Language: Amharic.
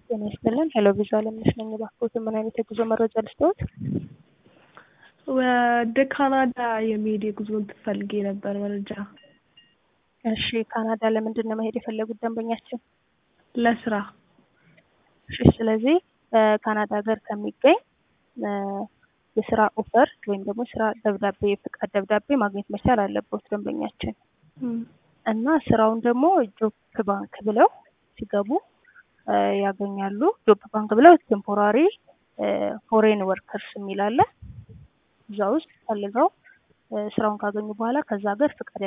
ጤና ይስጥልን። ሄሎ ቪዛ አለምነሽ ነኝ። እባክዎትን ምን አይነት የጉዞ መረጃ ልስጥዎት? ወደ ካናዳ የሚሄድ የጉዞ እንትን ፈልጌ ነበር መረጃ። እሺ ካናዳ ለምንድን ነው መሄድ የፈለጉት ደንበኛችን? ለስራ እሺ ስለዚህ ካናዳ ሀገር ከሚገኝ የስራ ኦፈር ወይም ደግሞ ስራ ደብዳቤ የፍቃድ ደብዳቤ ማግኘት መቻል አለበት ደንበኛችን እና ስራውን ደግሞ ጆብ ባንክ ብለው ሲገቡ ያገኛሉ። ጆብ ባንክ ብለው ቴምፖራሪ ፎሬን ወርከርስ የሚል አለ። እዛ ውስጥ ፈልገው ስራውን ካገኙ በኋላ ከዛ ሀገር ፍቃድ